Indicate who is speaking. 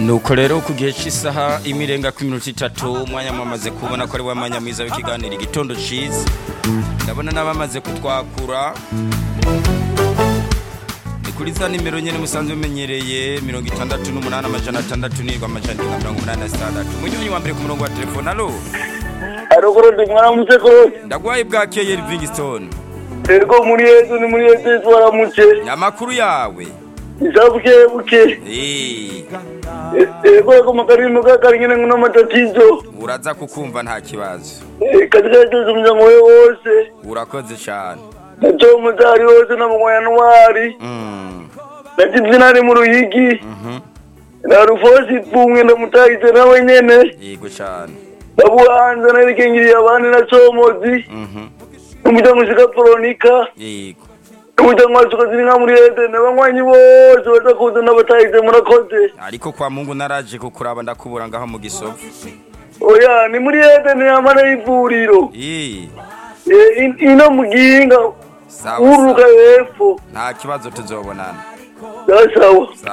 Speaker 1: nuko rero ku gihe cy'isaha imirenga ku minota itatu umwanya mwamaze kubona ko ari wa mwanya mwiza w'ikiganiro igitondo cyiza ndabona n'abamaze kutwakura ni kuri za nimero nyine musanzwe mumenyereye mirongo itandatu n'umunani amajana atandatu n'irwa amajana na mirongo umunani na sitandatu umunyonyi wa mbere ku murongo wa telefone alo
Speaker 2: haruguru ndi mwaramutse kose
Speaker 1: ndagwaye bwakeye livingstone
Speaker 2: ergo muri yesu ni muri yesu yesu waramutse
Speaker 1: amakuru yawe
Speaker 2: isabuke buke
Speaker 1: Eh,
Speaker 2: ergo yako makarimu kakari nyine nguna matatizo
Speaker 1: uraza kukumva nta kibazo
Speaker 2: Eh, katika yesu umuryango we wose
Speaker 1: urakoze cyane
Speaker 2: na tom mutari wose na mugwayanwari
Speaker 1: Mm,
Speaker 2: na tizinari mu ruyigi
Speaker 1: mhm.
Speaker 2: na rufosi pumwe ndamutahize nawe nyene
Speaker 1: yego cyane
Speaker 2: nabuhanza narikengiriye abandi na somozi
Speaker 1: Mhm.
Speaker 2: n'umuryango ushika poronika
Speaker 1: yego
Speaker 2: n'umuryango wasuka ziri nka muri ede n'abanywanyi bose batakuze n'abatahize murakoze
Speaker 1: ariko kwa mungu naraje kukuraba ndakubura ngaho mu gisovu
Speaker 2: oya ni muri ede ntiyamara y'ivuriro
Speaker 1: Eh,
Speaker 2: Eh, in- ino mu gihinga
Speaker 1: sawa
Speaker 2: uruka
Speaker 1: sawa
Speaker 2: hepfo
Speaker 1: nta kibazo tuzobonana
Speaker 2: sawa sawa